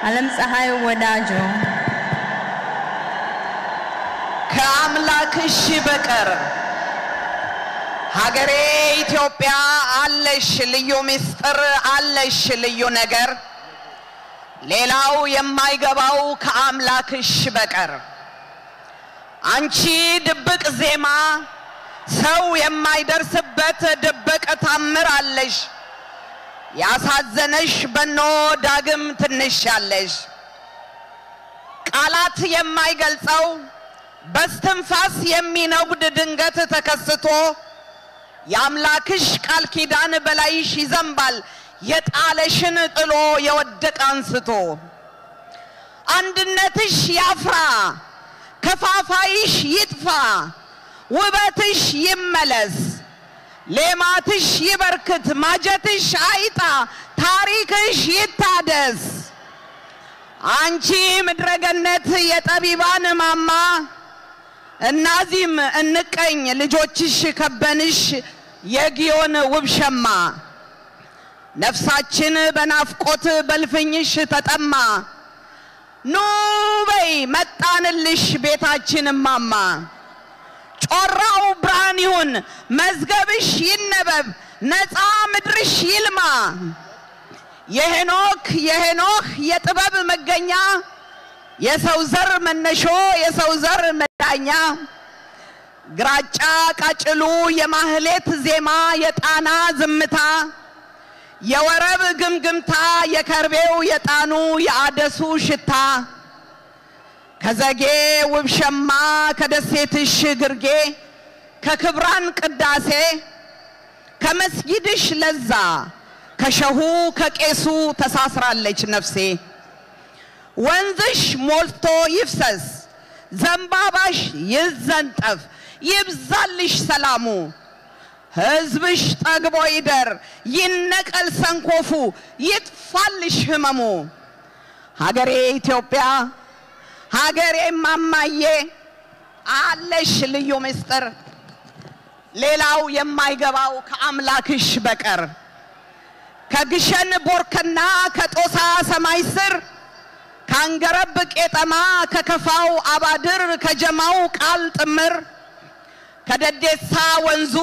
ዓለም ፀሐይ ወዳጆ ከአምላክሽ በቀር ሀገሬ ኢትዮጵያ አለሽ ልዩ ምስጢር አለሽ ልዩ ነገር ሌላው የማይገባው ከአምላክሽ በቀር አንቺ ድብቅ ዜማ ሰው የማይደርስበት ድብቅ ታምር አለሽ ያሳዘነሽ በኖ ዳግም ትንሽ ያለሽ ቃላት የማይገልጸው በስትንፋስ የሚነጉድ ድንገት ተከስቶ የአምላክሽ ቃል ኪዳን በላይሽ ይዘንባል የጣለሽን ጥሎ የወደቀ አንስቶ አንድነትሽ ያፍራ ከፋፋይሽ ይጥፋ ውበትሽ ይመለስ ሌማትሽ ይበርክት ማጀትሽ አይጣ ታሪክሽ ይታደስ አንቺ ምድረገነት የጠቢባን ማማ እናዚም እንቀኝ ልጆችሽ ከበንሽ የጊዮን ውብ ሸማ ነፍሳችን በናፍቆት በልፍኝሽ ተጠማ ኑ በይ መጣንልሽ ቤታችን ማማ ጮራው ብርሃን ይሁን መዝገብሽ ይነበብ ነፃ ምድርሽ ይልማ የሄኖክ የሄኖክ የጥበብ መገኛ የሰው ዘር መነሾ የሰው ዘር መዳኛ ግራጫ ቃጭሉ የማህሌት ዜማ የጣና ዝምታ የወረብ ግምግምታ የከርቤው የጣኑ የአደሱ ሽታ ከዘጌ ውብ ሸማ ከደሴትሽ ግርጌ ከክብራን ቅዳሴ ከመስጊድሽ ለዛ ከሸሁ ከቄሱ ተሳስራለች ነፍሴ ወንዝሽ ሞልቶ ይፍሰስ ዘንባባሽ ይዘንጠፍ ይብዛልሽ ሰላሙ ሕዝብሽ ጠግቦ ይደር ይነቀል ሰንኮፉ ይጥፋልሽ ህመሙ ሀገሬ ኢትዮጵያ ሀገሬ ማማዬ አለሽ ልዩ ምስጢር ሌላው የማይገባው ከአምላክሽ በቀር ከግሸን ቦርከና ከጦሳ ሰማይ ስር ካንገረብ ቄጠማ ከከፋው አባድር ከጀማው ቃል ጥምር ከደዴሳ ወንዙ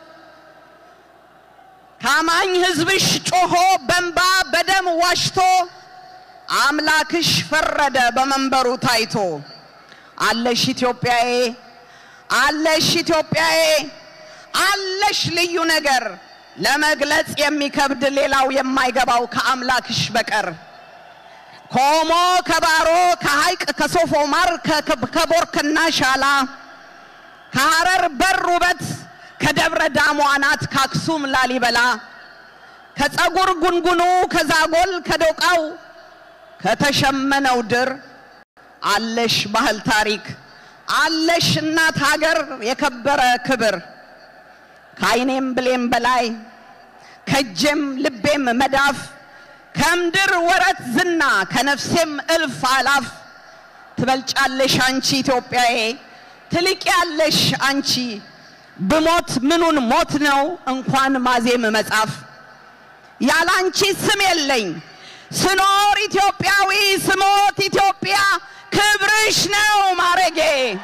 ታማኝ ሕዝብሽ ጮሆ በንባ በደም ዋሽቶ አምላክሽ ፈረደ በመንበሩ ታይቶ አለሽ ኢትዮጵያዬ አለሽ ኢትዮጵያዬ አለሽ ልዩ ነገር ለመግለጽ የሚከብድ ሌላው የማይገባው ከአምላክሽ በቀር ከኦሞ ከባሮ ከሐይቅ ከሶፎማር ከቦርከና ሻላ ከሐረር በር ውበት ከደብረ ዳሞ አናት ከአክሱም ላሊበላ ከፀጉር ጉንጉኑ ከዛጎል ከዶቃው ከተሸመነው ድር አለሽ ባህል ታሪክ አለሽ እናት ሀገር የከበረ ክብር ከዓይኔም ብሌም በላይ ከእጄም ልቤም መዳፍ ከምድር ወረት ዝና ከነፍሴም እልፍ አላፍ ትበልጫለሽ አንቺ ኢትዮጵያዬ ትልቅ ያለሽ አንቺ ብሞት ምኑን ሞት ነው እንኳን ማዜም መጻፍ ያላንቺ ስም የለኝ ስኖር ኢትዮጵያዊ ስሞት ኢትዮጵያ ክብርሽ ነው ማረጌ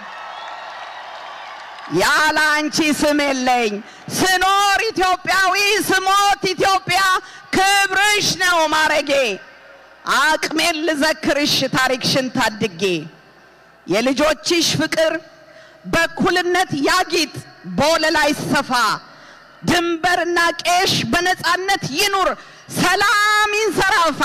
ያላንቺ ስም የለኝ ስኖር ኢትዮጵያዊ ስሞት ኢትዮጵያ ክብርሽ ነው ማረጌ አቅሜን ልዘክርሽ ታሪክሽን ታድጌ የልጆችሽ ፍቅር በእኩልነት ያጊጥ በወለላይ ሰፋ ድንበርና ቄሽ በነፃነት ይኑር ሰላም ይንሰራፋ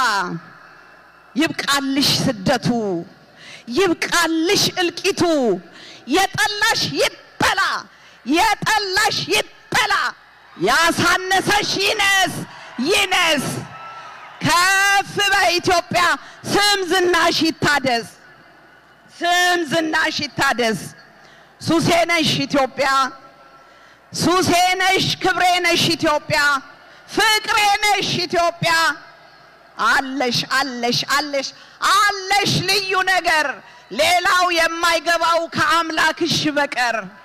ይብቃልሽ ስደቱ ይብቃልሽ እልቂቱ የጠላሽ ይጠላ የጠላሽ ይጠላ ያሳነሰሽ ይነስ ይነስ ከፍ በኢትዮጵያ ስም ዝናሽ ይታደስ ስም ዝናሽ ይታደስ ሱሴ ነሽ ኢትዮጵያ ሱሴ ነሽ ክብሬ ነሽ ኢትዮጵያ ፍቅሬ ነሽ ኢትዮጵያ አለሽ አለሽ አለሽ አለሽ ልዩ ነገር ሌላው የማይገባው ከአምላክሽ በቀር